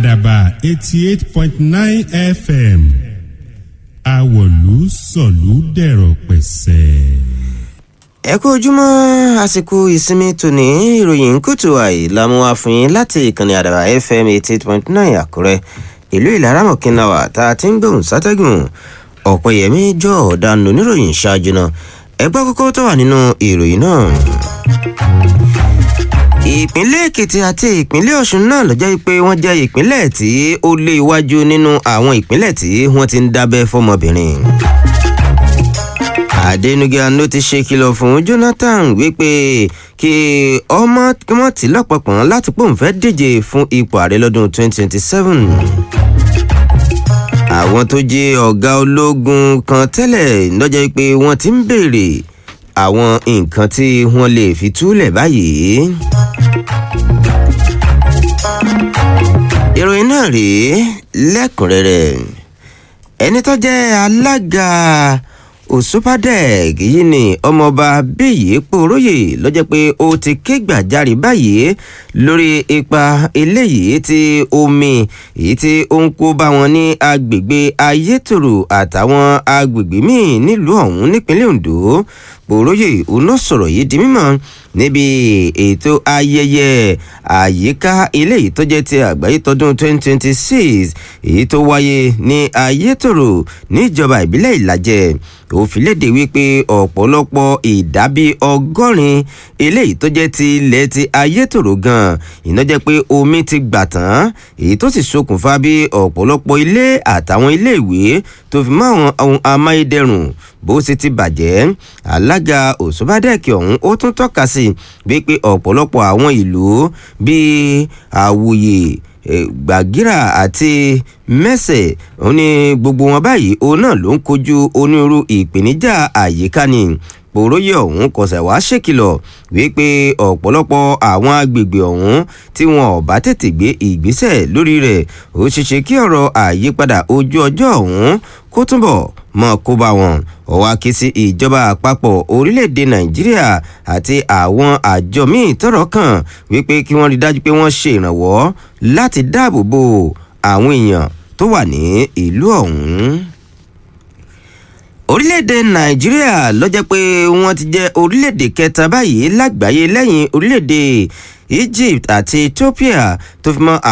àdàbà eighty eight point nine fm àwọ̀lú sọ̀lú dẹ̀rọ̀ pẹ̀sẹ̀. ẹ kú ojúmọ́ àsìkò ìsinmi tòní ìròyìn kùtù àì lámú àfihàn láti ìkànnì àdàbà fm eighty eight point nine àkúrẹ́ ìlú ìlaramọ̀kínláwà tá a ti ń gbóhùn sátẹ́gùn ọ̀pẹ̀yẹmí jọ ọ̀daràn oníròyìn ṣáájú náà ẹgbẹ́ kókó tó wà nínú ìròyìn náà. ìpínlẹ̀ èkìtì àti ìpínlẹ̀ ọ̀ṣun náà ló jẹ́ pé wọ́n jẹ́ ìpínlẹ̀ tí ó lé iwájú nínú àwọn ìpínlẹ̀ tí wọ́n ti ń dábẹ́ fọmọbìnrin. Adenugan ló ti ṣe kìlọ̀ fún Jonathan wípé kí ọmọ kí wọ́n ti lọ́pọ̀pọ̀n láti pòun fẹ́ díje fún ipò ààrẹ lọ́dún 2027. àwọn tó jẹ́ ọ̀gá ológun kan tẹ́lẹ̀ lọ́jọ́ pé wọ́n ti ń béèrè àwọn nǹkan tí wọ́n lè fi túlẹ̀ báyìí. ìròyìn náà rèé lẹ́kùnrẹ́rẹ́ ẹni tó jẹ́ alága òṣùpàdẹ́ẹ̀k yìí ni ọmọọba bíyì pòróyè lọ́jọ́ pé ó ti ké gbàjarè báyìí lórí ipa eléyìí tí omi èyí tí ó ń kó bá wọn ní agbègbè ayétòrò àtàwọn agbègbè míì nílùú ọ̀hún nípínlẹ̀ ondo pòróyè òun náà sọ̀rọ̀ yìí di mímọ́ níbi ètò ayẹyẹ àyíká eléyìí tó jẹ́ ti àgbáyé tọdún 2026 èyí tó wáyé ní ayétòrò níjọba ìbílẹ̀ ìlàjẹ ó fi léde wípé ọ̀pọ̀lọpọ̀ ìdábí ọgọ́rin eléyìí tó jẹ́ ti ilẹ̀ ti ayétòrò gan iná jẹ́ pé omi ti gbà tán èyí tó sì ṣokùnfà bí ọ̀pọ̀lọpọ̀ ilé àtàwọn ilé ìwé tó fi mọ́ àwọn ohun amáyédẹrùn bó sì ti bàjẹ́ alága òṣùbádẹ́ẹ̀kì ọ̀hún ó tún tọ́ka sí wípé ọ̀pọ̀lọpọ̀ àwọn ìlú bíi àwòyè gbàgírà àti mẹ́sẹ̀ ó ní gbogbo wọn báyìí òun náà ló ń kojú onírúurú ìpèníjà àyíká ni pòróyè ọ̀hún kọsẹ̀ wá ṣèkìlọ̀ wípé ọ̀pọ̀lọpọ̀ àwọn agbègbè ọ̀hún tí wọn ò bá tètè gbé ìgbésẹ̀ lórí rẹ̀ ó ṣeéṣe kí ọ̀rọ̀ àyípadà ojú ọjọ́ ọ̀hún kó túbọ̀ mọ kó bá wọn ó wá ké sí ìjọba àpapọ̀ orílẹ̀-èdè nàìjíríà àti àwọn àjọ míì tọ́rọ̀ kàn wípé kí wọ́n rí dájú pé wọ́n ṣe ìrànwọ́ láti dáàbò bo àwọn èèyàn tó wà ní ìlú ọ̀hún orílẹ̀-èdè nàìjíríà ló jẹ́ pé wọ́n ti jẹ́ orílẹ̀-èdè kẹta báyìí lágbàáyé lẹ́yìn orílẹ̀-èdè egypt àti ethiopia tó fi mọ́